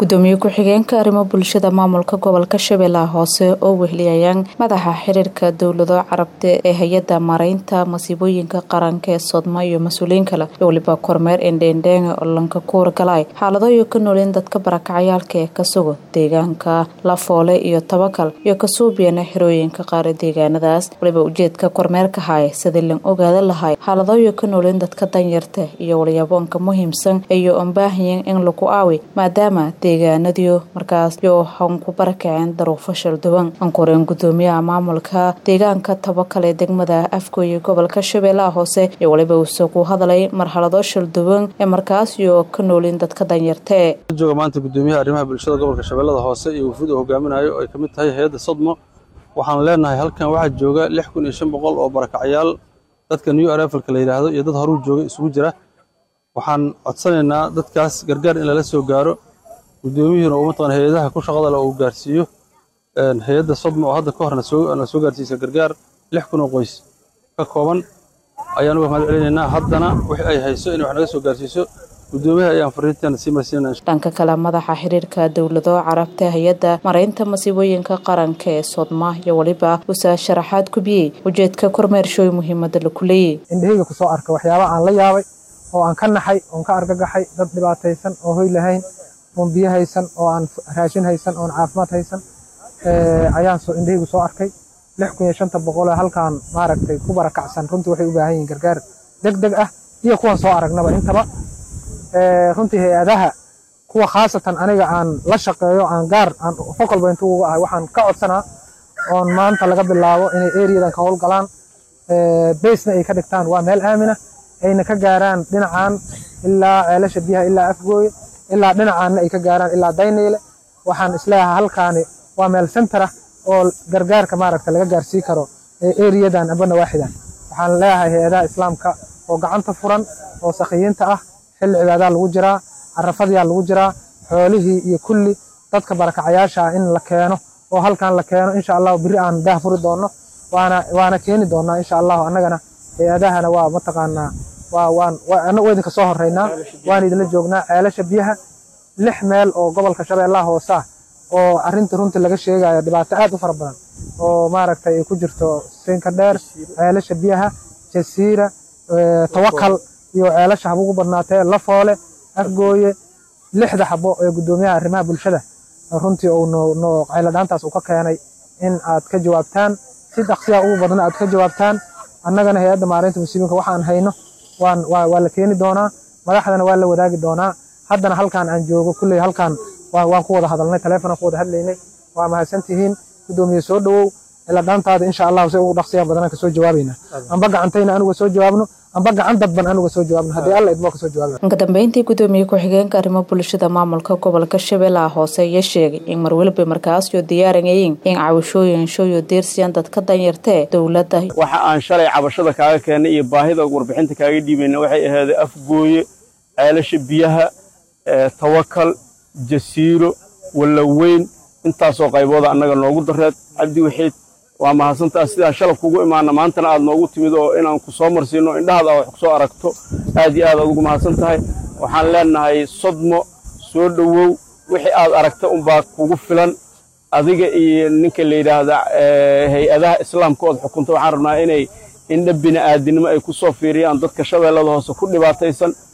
gudoomiye ku-xigeenka arrimo bulshada maamulka gobolka shabeellaha hoose oo wehliyayaan madaxa xiriirka dowlado carabta ee hay-adda mareynta masiibooyinka qaranka ee sodma iyo mas-uuliyiin kale iyo weliba kormeer endheendheenge oo lanka kuurgalay xaaladooyo ka nooleen dadka barakacayaalka ee ka sugo deegaanka lafoole iyo tabakal iyo kasuubiyana xirooyinka qaar ee deegaanadaas waliba ujeedka kormeerka haya sidii lan ogaada lahay xaaladooyo ka nooleen dadka danyarta iyo walyaboonka muhiimsan iyo ombaahayan in lagu aawi maadaama deegaanadiyo markaas yoo han ku barakaceen daruufo shalduwan ankoreen gudoomiyaha maamulka deegaanka tabakal ee degmada afgooye gobolka shabeellaha hoose iyo waliba uuse ku hadlay marxalado shalduwan ee markaas iyo ka noolin dadka danyartee jooga maanta gudoomiyaha arrimaha bulshada gobolka shabeellada hoose iyo wufuud uu hogaaminayo ay ka mid tahay hay-adda sodmo waxaan leenahay halkan waxaa jooga lix kun iyo shan boqol oo barakacyaal dadka new arafalka la yidhaahdo iyo dad horuu jooga isugu jira waxaan codsanaynaa dadkaas gargaar in lala soo gaaro gudoomiyuhuna uu mataqan hay-adaha ku shaqada le uu gaarsiiyo hay-adda sodma oo hadda ka horna soo soo gaarsiisa gargaar lix kun oo qoys ka kooban ayaan uga mahad celinaynaa haddana wixii ay hayso inay wax naga soo gaarsiiso gudoomiyaha ayaan fariinteena sii marsiinana dhanka kale madaxa xiriirka dowlado carabta hay-adda mareynta masiibooyinka qaranka ee sodma iyo weliba usaa sharaxaad kubiyey ujeedka kormeershooy muhiimada laku leeyey indhahayga kusoo arka waxyaaba aan la yaabay oo aan ka naxay oon ka argagaxay dad dhibaataysan oo hoy lahayn oon biyo haysan oo aan raashin haysan oon caafimaad haysan ayaan indhahaygu soo arkay lix kun iyo shanta boqol ee halkaan maaragtay ku barakacsan runtii waxay u baahan yihiin gargaar deg deg ah iyo kuwan soo aragnaba intaba runtii hay-adaha kuwa khaasatan aniga aan la shaqeeyo aan gaar aan fokalba intuu uga ahay waxaan ka codsanaa oon maanta laga bilaabo inay eriyadan ka howlgalaan baysna ay ka dhigtaan waa meel aamina ayna ka gaaraan dhinacan ilaa ceelasha biyaha ilaa afgooye ilaa dhinacaanna ay ka gaaraan ilaa dayneyle waxaan isleeyahay halkaani waa meel centerah oo gargaarka maaragta laga gaarsii karo eriyadan amba nawaaxidan waxaan leeyahay hay-adaha islaamka oo gacanta furan oo sakhiyiinta ah xilli cibaadaa lagu jiraa carafadiyaa lagu jiraa xoolihii iyo kulli dadka barakacayaasha ah in la keeno oo halkan la keeno insha allahu biri aan daah furi doonno waana waana keeni doonaa insha allahu annagana hay-adahana waa mataqaanaa waa waan annagu idinka soo horeynaa waan idinla joognaa ceelasha biyaha lix meel oo gobolka shabeellaha hoose ah oo arrinta runtii laga sheegayo dhibaato aad u fara badan oo maaragtay ay ku jirto siinka dheer ceelasha biyaha jasiira tawakal iyo ceelasha haba ugu badnaatee lafoole afgooye lixda xabo ee gudoomiyaha arrimaha bulshada runtii uu no qayladhaantaas uu ka keenay in aad ka jawaabtaan si dhaqsiya ugu badna aad ka jawaabtaan annagana hay-adda maareynta musiibinka waxaan hayno waan waa la keeni doonaa madaxdana waa la wadaagi doonaa haddana halkaan aan joogo kulley halkaan waan ku wada hadalnay taleefonaan ku wada hadlaynay waa mahadsantihiin gudoomiye soo dhowow iladhaantaada insha allahu si ugu dhaqsiya badanaan ka soo jawaabayna amba gacantayna anuga soo jawaabno amba gacan dadban anuga soo jawaabno haddii alla idmoo ka soo jawaabna inka dambeyntii gudoomiye ku-xigeenka arrimo bulshada maamulka gobolka shabeellaha hoose ayaa sheegay in marweliba markaasyo diyaarinayiin in cabashooyin shooyo deersiyaan dadka danyartee dowladda waxa aan shalay cabashada kaaga keennay iyo baahida warbixinta kaaga dhiibayna waxay ahaaday afgooye ceelasha biyaha tawakal jasiiro wallaweyn intaasoo qaybooda annaga noogu dareed cabdi waxiid waa mahadsantaa sidaan shalab kugu imaana maantana aad noogu timid oo inaan ku soo marsiino indhahaada wax ku soo aragto aad iyo aad aad ugu mahadsan tahay waxaan leenahay sodmo soo dhowow wixii aad aragta unbaa kugu filan adiga iyo ninka la yidhaahda hay-adaha islaamka ood xukunta waxaan rabnaa inay indha bini'aadinimo ay ku soo fiiriyaan dadka shabeellada hoose ku dhibaataysan